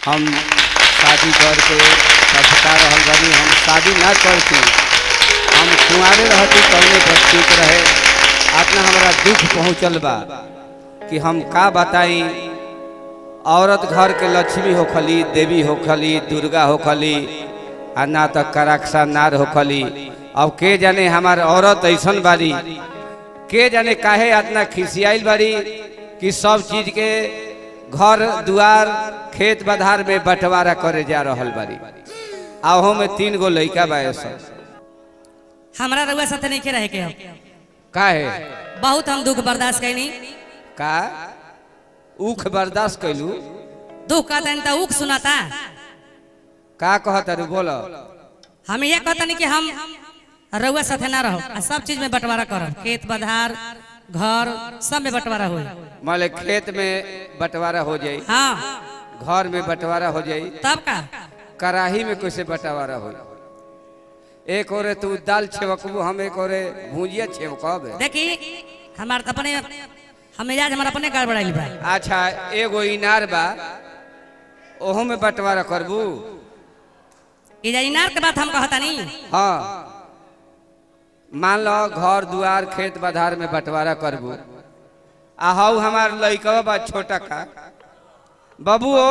हम शादी करके पछता रहल बानी हम शादी ना करती हम कुंवारे रहती कौने पर ठीक रहे अपना हमारा दुख पहुँचल बा कि हम का बताई औरत घर के लक्ष्मी होखली देवी होखली दुर्गा होखली आ ना तो कराक्षा नार होखली अब के जाने हमार औरत ऐसन बारी के जाने काहे इतना खिसियाइल बारी कि सब चीज के घर दुआर खेत बधार में बंटवारा करे जा रहल बारी आहो में तीन गो लइका बा सब हमरा रउआ साथे नहीं रहे के हम काहे बहुत हम दुख बर्दाश्त कैनी का ऊख बर्दाश्त कैलू दुख का तन तो उख सुनाता का कहत अरे बोलो हम ये कहतनी कि हम रउआ साथे ना रहो आ सब चीज में बंटवारा करब खेत बधार घर सब में बंटवारा होई मान ले खेत में बंटवारा हो जाई हाँ घर में बंटवारा हो जाई तब का कराही में कैसे बंटवारा हो एक ओरे तू दाल छेवकबू हम एक ओरे भुजिया छेवकब देखी हमार तो अपने हम मिजाज हमारा अपने गड़बड़ाइल बा अच्छा एगो इनार बा ओहो में बंटवारा करबू ई जा इनार के बात हम कहतानी हाँ मान लो घर दुआर खेत बधार में बंटवारा करबू आ हऊ हमार लइकवा बा छोटा का बाबू ओ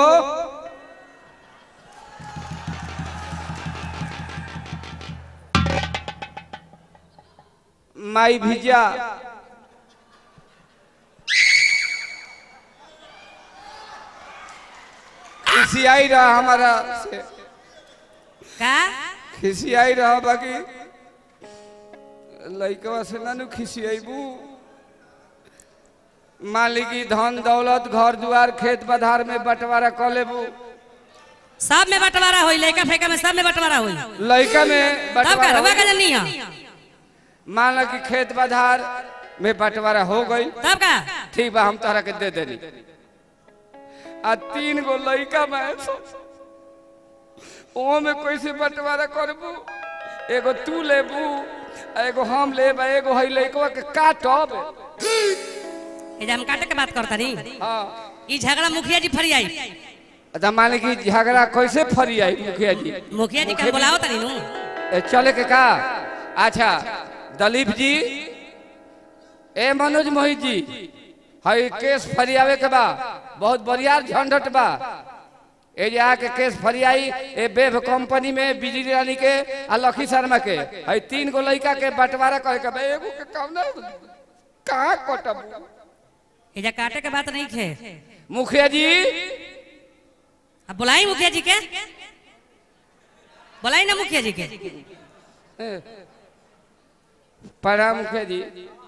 माई भिजा खिसियाई रहा हमारा से का खिसियाई रहा बाकी लइकवा से ना नु खिसियाबू मालिकी धन दौलत घर दुआर खेत बधार में बंटवारा कर लेबू सब में बंटवारा होई लइका फेका में सब में बंटवारा होई लइका में तब का बंटवारा रउआ हो का जनी है गई। मान लो कि खेत बधार में बंटवारा हो गई तब का ठीक बा हम तोहरा के दे देनी आ तीन गो लइका में ओ में कैसे बंटवारा करबू एगो तू लेबू आ एगो हम लेब आ एगो हई लइकवा के काटब ए जा हम काटे के बात करतानी हाँ ई झगड़ा मुखिया जी फरियाई अच्छा मान ली कि झगड़ा कैसे फरी आई मुखिया जी मुखिया जी का बुलाओ तनी नु ए, चले के का अच्छा दलीप जी ए मनोज मोहित जी हई केस फरियावे के बा बहुत बढ़िया झंझट बा ए जे आके केस फरियाई ए बेब कंपनी में बिजली रानी के आ लखी शर्मा के हई तीन गो लइका के बंटवारा करे के बा एगो के काम ना कहाँ कटब ए जा काटे के बात नहीं खे मुखिया जी अब बुलाई मुखिया जी के बुलाई ना मुखिया जी के प्रणाम मुखिया जी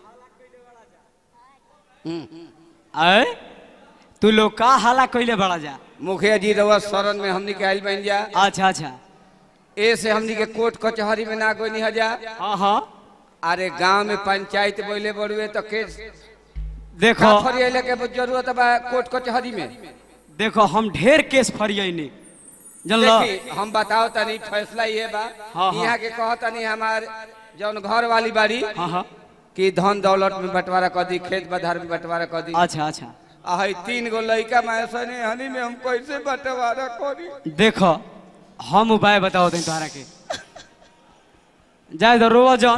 अय तू लोग का हाला कइले बड़ा जा मुखिया जी रवा शरण में हमनी के आइल बन जा अच्छा अच्छा ए से हमनी के कोर्ट कचहरी में ना कोई नहीं जा हाँ हाँ अरे गांव में पंचायत बोले बड़ुए तो केस देखो का फरियाले के जरूरत बा कोर्ट कचहरी में देखो हम ढेर केस फरियनी जानलो देखी हम बताओ तनी फैसला ये बा हाँ, हाँ। यहाँ के कहो तनी हमार जौन घर वाली बाड़ी हाँ हाँ कि धन दौलत में बंटवारा कर दी खेत बधार में बंटवारा कर दी अच्छा अच्छा आ हई तीन गो लइका मैसने हनी में हम कैसे बंटवारा करी देखो हम उपाय बताओ तनी तोहरा के जाए तो रोवा जौन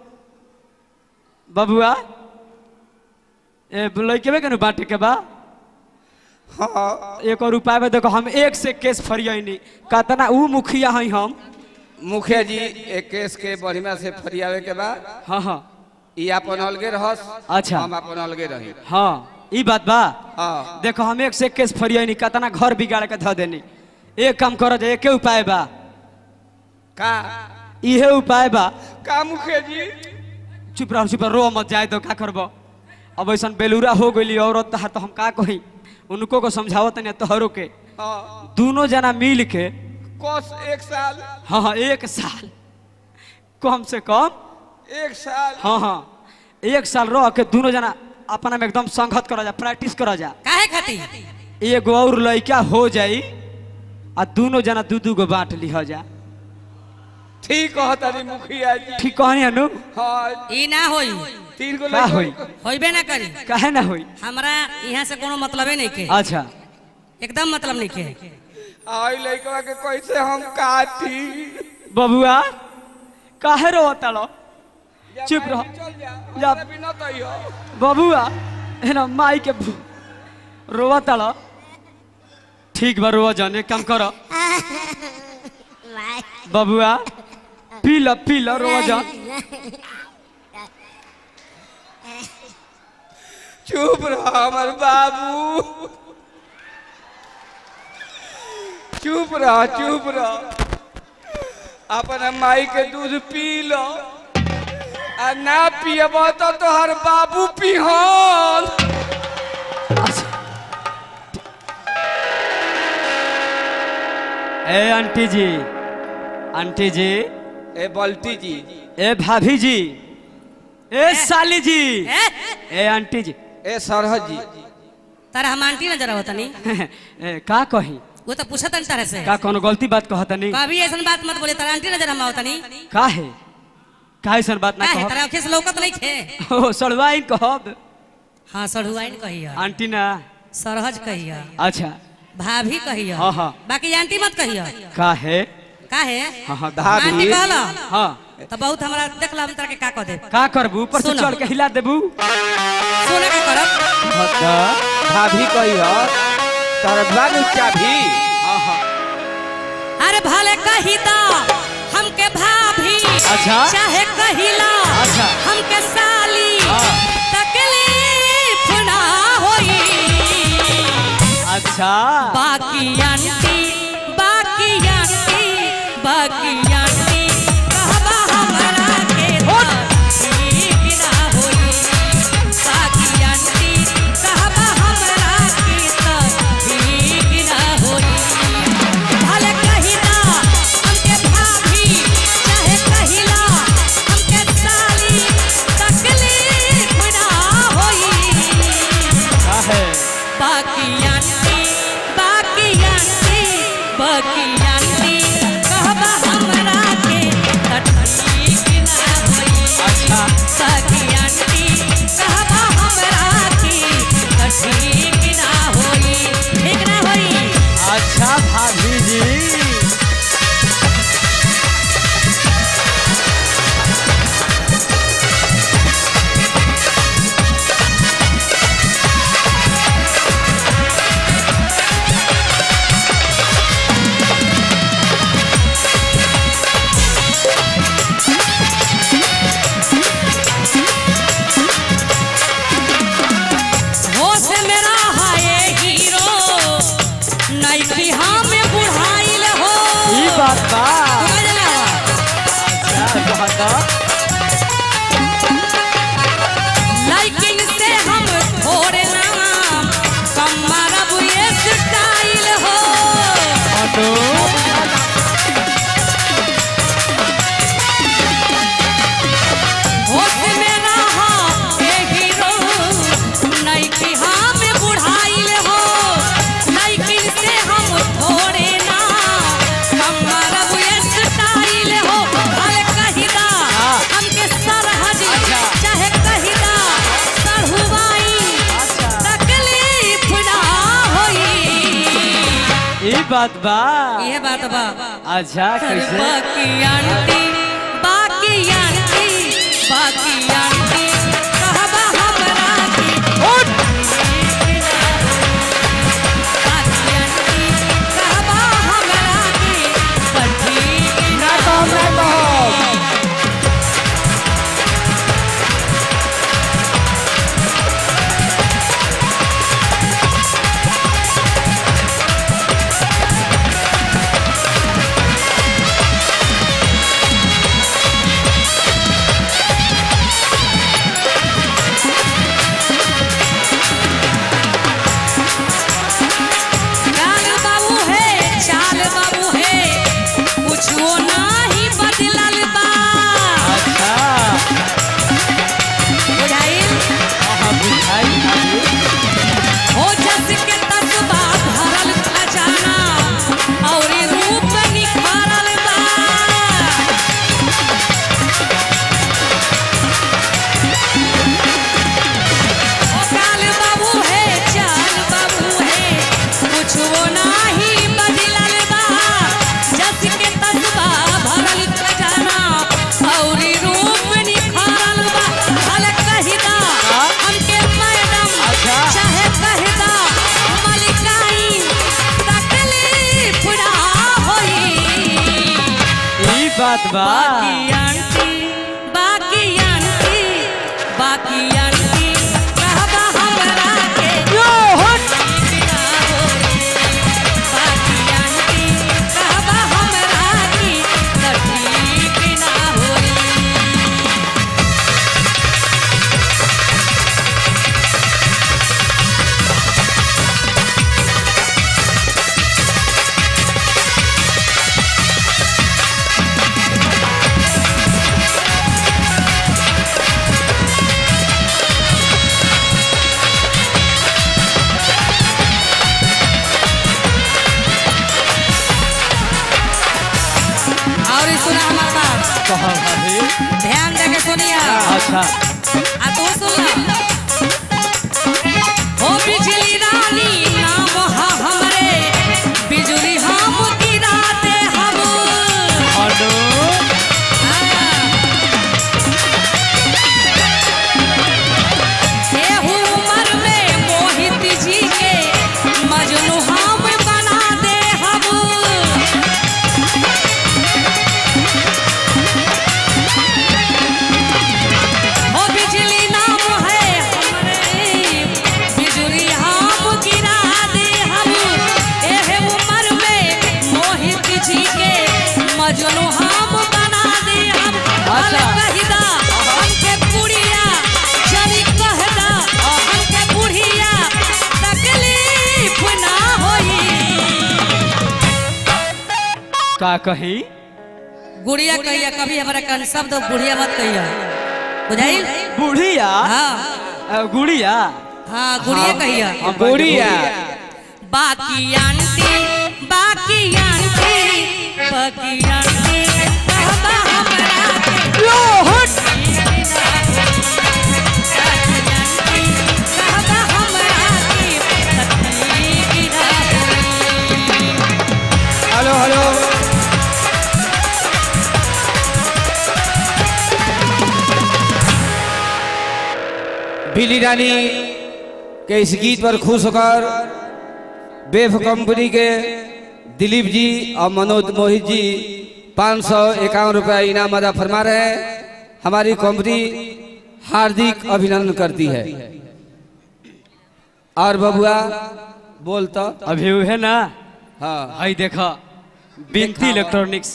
बबुआ ए लइके के बांटे के बा हाँ एक और उपाय में देखो हम एक से केस फरियनी कतना ऊ मुखिया हई हम मुखिया जी एक केस के बढ़िया से फरियावे के बाद हाँ हाँ ई अपन अलगे रहस अच्छा। हम अपन अलगे रही हाँ ई बात बा हाँ देखो हम एक से एक केस फरियनी कतना घर बिगाड़ के धो देनी एक काम करो जे एके उपाय बा का इहे उपाय बा का मुखिया जी चुप रहो चुप रहो, रो मत जाए तो का करबो अब ऐसा बेलूरा हो गई औरत तहार तो हम का कही उनको को समझाओ तनी तोहरो के हाँ दोनों जना मिल के कोस एक साल हाँ हाँ एक साल कम से कम एक साल हाँ हाँ एक साल रह के दोनों जना अपना में एकदम संगत करा जा प्रैक्टिस करा जा काहे खाती एगो और लड़का हो जाई आ दोनों जना दू दू गो बांट लिह जा ठीक कहतनी मुखिया जी ठीक कहनी अनु हाँ ई ना होई तीन गो का होई? लड़का होइबे ना करी काहे ना होई हमरा यहाँ से कोनो मतलबे नहीं के अच्छा एकदम मतलब नहीं के आई लड़का के कैसे हम काटी बबुआ काहे रोता लो चुप रहो चल जा जा। हमारे बिना तो ही हो बबुआ है ना माई के भू- रोवता लो ठीक बा रोवा जाने काम करो बबुआ पी लो पी लो रोवा जान चुप रहो हमार बाबू चुप रहो चुप रहो अपना माई के दूध पी लो आ ना पियब तो तोहर बाबू पिहन ए आंटी जी आंटी जी ए बल्टी जी ए भाभी जी ए साली जी ए, ए आंटी जी ए सरहद जी तारा हम आंटी नजर आवता नहीं ए, का कही वो तो पूछत नहीं तारे से का कोनो गलती बात कहता नहीं कभी ऐसा बात मत बोले तारा आंटी नजर हम आवता नहीं का है का ऐसा बात ना का है कहब तारा अखिस लौकत नहीं खे ओ सड़वाई कहब हाँ सढ़ुआइन कहिया आंटी ना सरहज कहिया अच्छा भाभी कहिया हाँ, हाँ। बाकी आंटी मत कहिया का है का है हाँ हाँ भाभी। आंटी कहला हाँ तो बहुत हमरा देख ला हम तारा के का कह दे का करबू ऊपर से सुनो। चढ़ के हिला देबू सोना का करब भाभी कही हो तोहर बाग चाभी हाँ हाँ अरे भले कहिता हमके भाभी अच्छा। चाहे कहिला अच्छा। हमके साली हाँ। तकलीफ ना होई अच्छा बाकी आंटी बाकी आंटी बाकी आंटी कहबा हमरा के ठीक ना होई बाकी आंटी कहबा हमरा के ठीक ना होई भले कहिला हमके भाभी चाहे कहिला हमके साली तकलीफ ना होई का है बाकी आंटी बाकी आंटी बाकी आंटी कहबा हमरा के ठीक ना होई अच्छा बाकी आंटी कहबा हमरा के ठीक ना होई ठीक ना होई अच्छा भाभी जी होश मेरा है हीरो नैकी हमें बुढ़ाइल हो ई बात बा समझ ना अच्छा कहता लेकिन से हम थोड़े नाम कम मारब ये स्टाइल हो ऑटो होश मेरा है हीरो नैकी हमें बुढ़ाइल हो लेकिन से हम थोड़े ना कम मारब ये स्टाइल हो भले कहिदा हमके सरहज चाहे कहिदा सरहुआई तकलीफ ना होई ई बात बा ये बात बा अच्छा कैसे बाकी आंटी बाकी आंटी बाकी आंटी कहबा हमरा की बाकी आंटी कहबा हमरा की ठीक ना बात बा बाकी आंटी बाकी आंटी बाकी आंटी कहबा हमरा के यो हट बिना होई। बाकी आंटी कहबा हमरा की कठी बिना होई। और ई सुना हमार बात कहा भाभी ध्यान दे के सुनिया अच्छा आ तू सुन हो बिजली रानी नाम हा हमरे बिजली हम गिरा दे हम हेलो एहू उम्र में मोहित जी के मजनू हम बना दे हम हो बिजली नाम है हमरे बिजली हम गिरा दे हम एहे उम्र में मोहित जी के मजनू हम बना दे हम अच्छा। कहिदा हमके बुढ़िया जरी कहदा हमके बुढ़िया तकलीफ ना होई का कही गुड़िया कहिया कभी हमारा कन शब्द बुढ़िया मत कहिया बुझाइल बुढ़िया हाँ अ, गुड़िया हाँ गुड़िया कहिया हम गुड़िया बाकी आंटी बाकी आंटी बाकी आंटी कहबा हमरा के यो हट बाकी आंटी कहबा हमरा के तकलीफ ना होई। हेलो हेलो बिली रानी के इस गीत पर खुश होकर बेफ कंपनी के दिलीप जी और मनोज मोहित जी पाँच सौ इक्यावन रुपया इनाम अदा फरमा रहे हैं हमारी कंपनी हार्दिक अभिनंदन करती है और बबुआ बोल तो अभी है ना हाँ हई देखा बिनती इलेक्ट्रॉनिक्स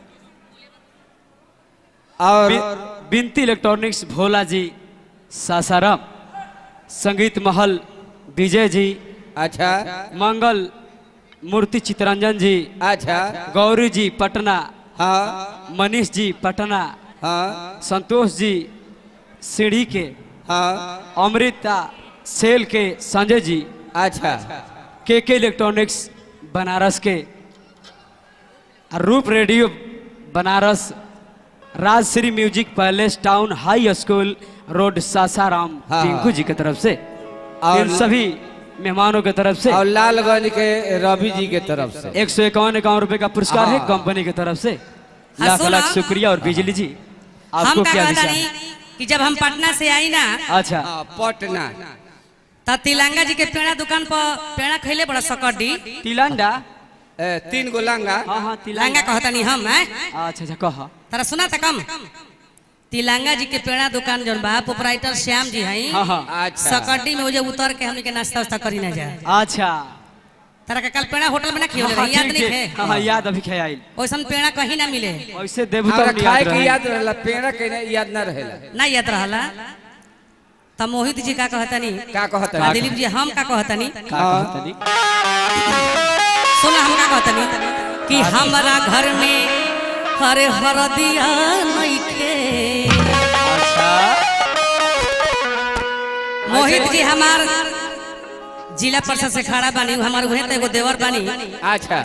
और बि- बिनती इलेक्ट्रॉनिक्स भोला जी सासाराम संगीत महल विजय जी अच्छा मंगल मूर्ति चितरंजन जी अच्छा गौरी जी पटना हाँ मनीष जी पटना हाँ संतोष जी सीढ़ी के हाँ अमृता सेल के संजय जी अच्छा के के इलेक्ट्रॉनिक्स बनारस के रूप radio Banaras Rajshri music palace town high school road Sasaram हाँ। टिंकू जी की तरफ से और- इन सभी मेहमानों की तरफ से और लालगंज के रवि जी के तरफ से एक सौ इक्यावन इक्यावन रुपए का पुरस्कार है हाँ। कंपनी की तरफ से हाँ, लाख सुना। लाख शुक्रिया और बिजली जी हम आपको का क्या कहता दिशा नहीं कि जब हम पटना से आई ना अच्छा हाँ, पटना त तिलंगा जी के पेड़ा दुकान पर पेड़ा खैले बड़ा सकड्डी तिलंडा ए, तीन गो लंगा हाँ हाँ लंगा तिलंगा कहता नहीं हम हैं अच्छा अच्छा कह तारा सुना था कम तिलंगा जी के पेड़ा दुकान जौन बा प्रोपराइटर श्याम जी हैं हाँ हाँ अच्छा सकड्डी में वो जो उतर के हमने के नाश्ता वास्ता करी ना जाए अच्छा तारा के कल पेड़ा होटल में ना खियो हाँ, याद ठीक नहीं है। थे हाँ हाँ याद अभी खे आइल वैसन पेड़ा कहीं ना मिले वैसे देबू हमरा तब खाए याद के रहे याद रहला पेड़ा के ना याद ना रहेला ना याद रहला त मोहित जी का कहतनी का कहता आ है दिलीप जी हम का कहतनी का कहतनी सुना हम का कहतनी कि हमारा घर में हरे हरदिया नइखे अच्छा मोहित जी हमार जिला परिषद से खड़ा बानी उ हमार उहे त एगो देवर बानी अच्छा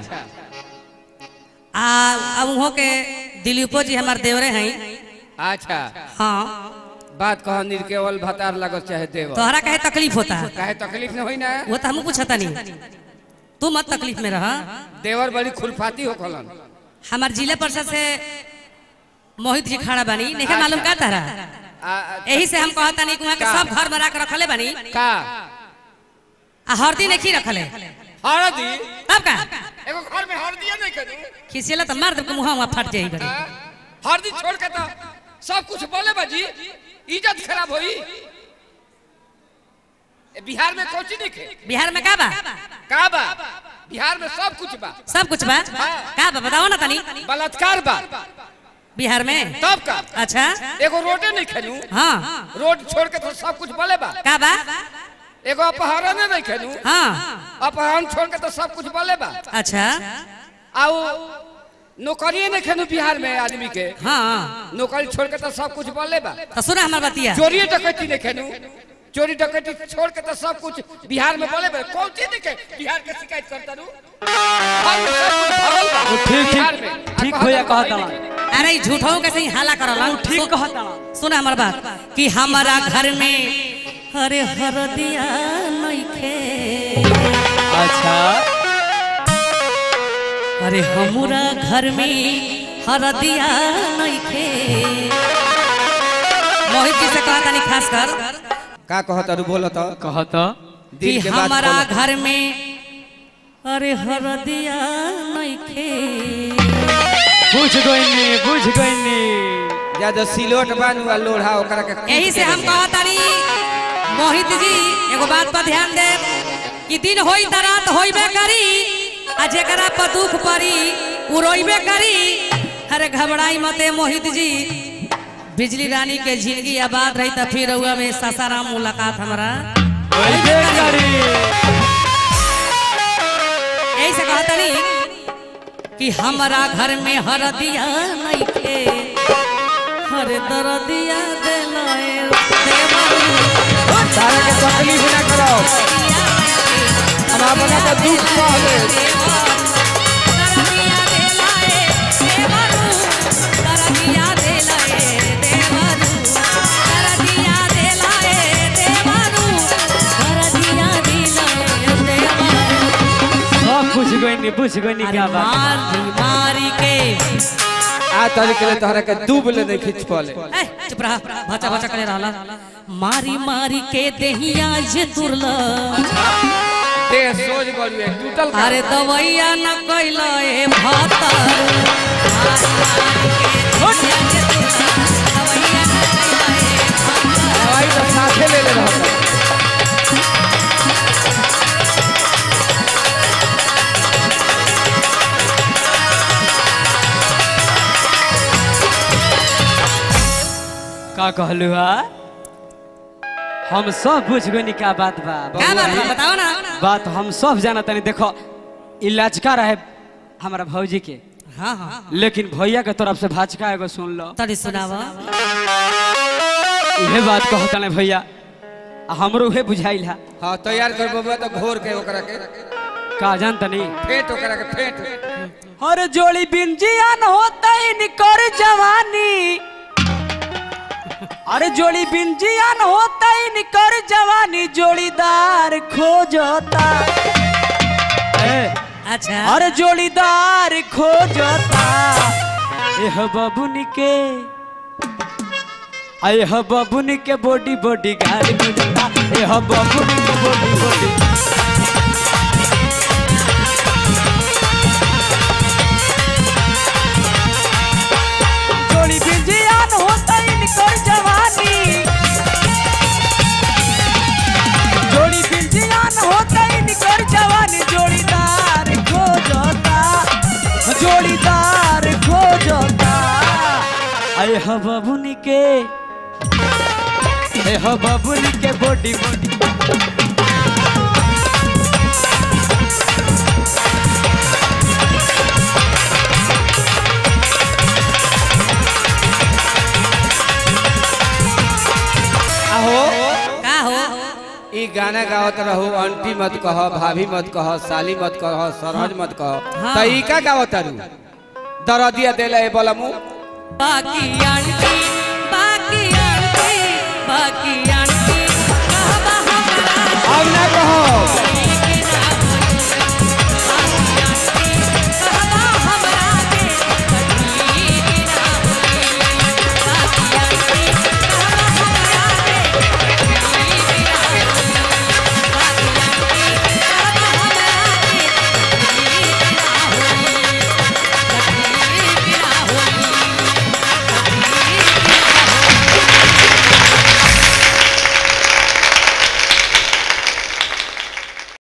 आ अब उहो के दिलीपो जी हमार देवरे हैं अच्छा हाँ बात कह निर्केवल भतार लगत चाहे देव तोहरा कहे तकलीफ होता है काहे तकलीफ न होई ना वो तो हमू पूछता नहीं तू मत तकलीफ में रह देवर बड़ी खुरफाती हो कलन हमार जिला परिषद से मोहित जी खड़ा बानी नहीं मालूम का तारा आ, आ, यही से हम कहता नहीं कि वहाँ के का? सब घर में रख रखले बानी का आ हरदी नहीं रखले हरदी अब का एगो घर में हरदी नहीं करू खिसियला तो मार दे के मुंह वहाँ फट जाई बड़ी हरदी छोड़ के तो सब कुछ बोले बाजी इज्जत खराब होई ए, बिहार में कोची नहीं खे बिहार में का बा का बा बिहार में सब कुछ बा सब कुछ बा का बा बताओ ना तनी बलात्कार बा बिहार में तब का अच्छा एगो रोडे नहीं खेलू हाँ रोड छोड़ के तो सब कुछ बोले बा का बा एगो अपहरण नहीं खेलू हाँ अपहरण छोड़ के तो सब कुछ बोले बा अच्छा आओ नौकरी नहीं खेलू बिहार में आदमी के हाँ नौकरी छोड़ के तो सब कुछ बोले बा तो सुना हमार बतिया चोरी डकैती नहीं खेलू चोरी डकैती छोड़ के तो सब कुछ बिहार में बोले बा कौन चीज नहीं के बिहार के शिकायत करता रू वो ठीक ठीक ठीक भैया कहता अरे झूठों के सही हाला करला वो ठीक कहता सुना हमार बात कि हमारा घर में अरे हरदिया नइखे अच्छा अरे हमरा घर में हरदिया नइखे मोहित जी से कहा तनी खास कर का कहत अरु बोलत कहत कि दिल के बात हमारा बोलत। घर में अरे हरदिया नइखे बुझ गइनी बुझ गइनी ज्यादा सिलोट बानू आ लोढ़ा ओकरा के कूट यही से के हम दे। कहत तानी मोहित जी एगो बात पर ध्यान दे कि दिन होई त रात होइबे करी आ जेकरा पर दुख पड़ी उ रोइबे करी अरे घबराई मते मोहित जी बिजली रानी के जिंदगी आबाद रही त फिर रउआ में सासाराम मुलाकात हमरा वैसे करी यही से कहत तानी कि हमारा घर में हरदिया नइखे हर दरदिया देलाए देवरू तारा के तकलीफ ना करो हम अपना के दुख कहले सब बुझ गइनी बुझ गइनी क्या बात मारी के आ तरी के लिए तोहरा के डूब ले नहीं खींच पाले ए, चुप रहा भाचा भाचा करे रहला मारी मारी के देहिया जे तुरला देह सोच गलुए टूटल का अरे दवैया न कैला ए भातर दवाई तो साथे ले ले रहत का कहलू हा हम सब बुझ गइनी क्या बात बा क्या बात बा? बताओ ना बात हम सब जाना तनी देखो इलाज का रहे हमारा भौजी के हाँ हाँ लेकिन भैया के तरफ से भाचका एगो सुन लो तड़ी सुनावा इहे बात कहता ने भैया आ हमरो उहे बुझाइल हा हां तैयार कर बबुआ तो घोर के ओकरा के का जानता नहीं फेंट ओकरा के फेंट हर जोड़ी बिंजियान होता ही निकर जवानी अरे जोड़ी बिंजियान होता ही निकर जवानी जोड़ीदार खोजता ए, अच्छा अरे जोड़ीदार खोजता एह बबुनी के एह बबुनी के बॉडी बॉडी गाड़ी खोजता एह बबुनी के बॉडी बॉडी जोड़ी बिंजियान होता ही निकर जवानी जोड़ी बिंजियान होता ही निकर जवानी जोड़ीदार खोजता जोड़ीदार खोजता अरे ह बबुनी के ए ह बबुनी के बॉडी बॉडी आहो का हो ई गाना गावत रहू आंटी मत कह भाभी मत कह साली मत कह सरहज मत कह हाँ। त ई का गावत रू दरदिया देले बलमू बाकी आंटी बाकी आंटी बाकी